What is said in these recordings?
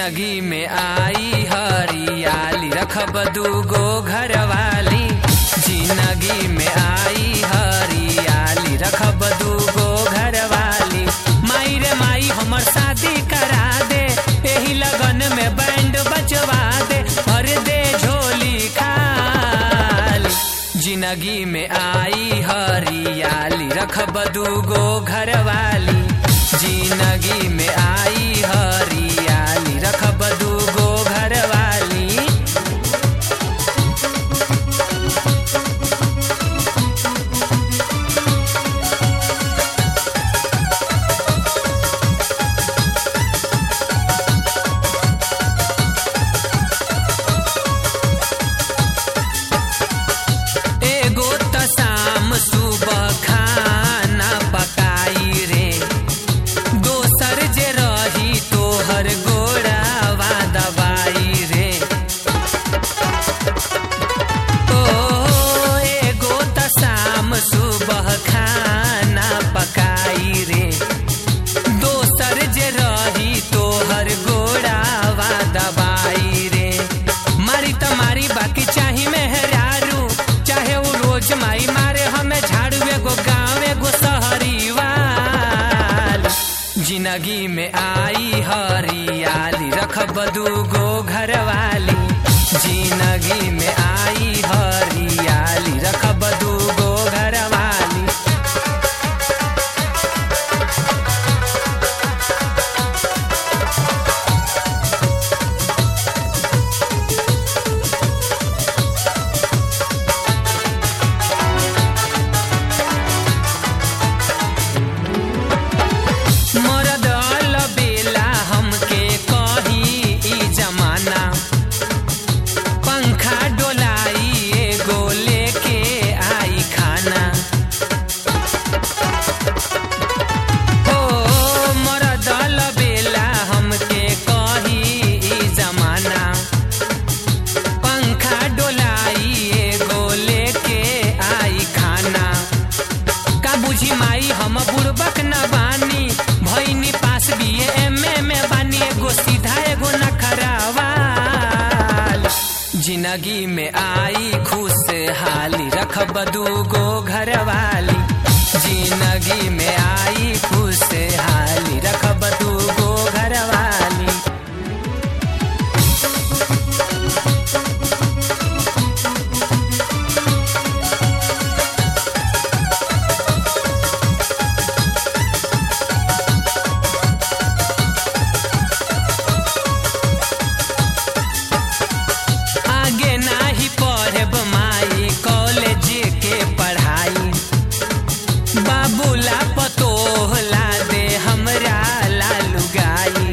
जिंदगी में आई हरियाली रखब दूगो घरवाली जिंदगी में आई हरियाली रखब दूगो घरवाली माई रे माई हमर शादी करा दे एही लगन में बैंड बजवा दे भर दे झोली खाली जिंदगी में आई हरियाली रखब दूगो घरवाली जिंदगी में आई हरियाली रखब दूगो घरवाली एगो त शाम सुबह खाना पकाई रे दोसर जे रही तोहर गोड़ावा दबाई रे ओ एगो त शाम सुबह खाना पकाई रे दोसर जे रही तोहर गोड़ावा दबाई रे मारी त मारी बाकी चाही मेहरारू चाहे वो रोज माई मारे हमें झाड़ू एगो गाँव एगो शहरी वाल जिंदगी में आई हरियाली रखब दूगो घरवाली जिंदगी में आई हरियाली रखब दूगो घरवाली मरद बेला हमके कही ई जमाना पंखा डोलाई एगो लेके आई खाना ओ मरद बेला हमके कही ई जमाना पंखा डोलाई एगो लेके आई खाना का बुझी माई हम बुड़बक न बानी भैनी पास बिए एमए में बानी एगो सीधा एगो नखरावाल जिंदगी में आई खुशहाली रखब दूगो घरवाली जिंदगी में आई खुशहाली रखब दूगो घरवाली आगे नाही पढ़ब माई कॉलेज के पढ़ाई बाबूला पतोहला दे हमरा लालू गाई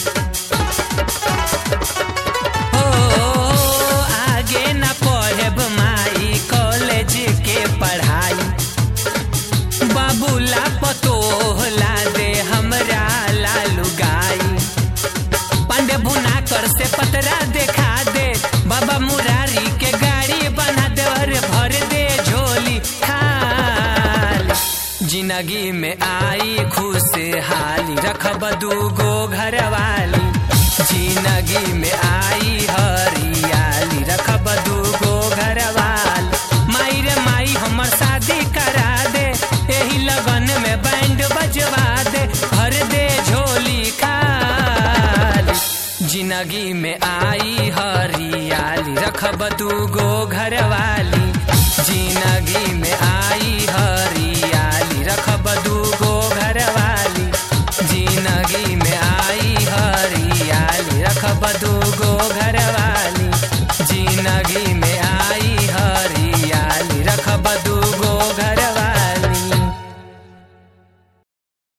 हो आगे ना पढ़ब माई कॉलेज के पढ़ाई बाबूला पतोहला दे हमरा लालू गाई पांडे भुनाकर से पतरा देखा दे बाबा मुरारी के गाड़ी बना दे और भर दे झोली खाली जिंदगी में आई खुशहाली रखब दूगो घरवाली जिंदगी में आई हरियाली रखब दूगो घरवाली माई रे माई हमर शादी करा दे एही लगन में बैंड बजवा दे भर दे झोली खाली जिंदगी में आई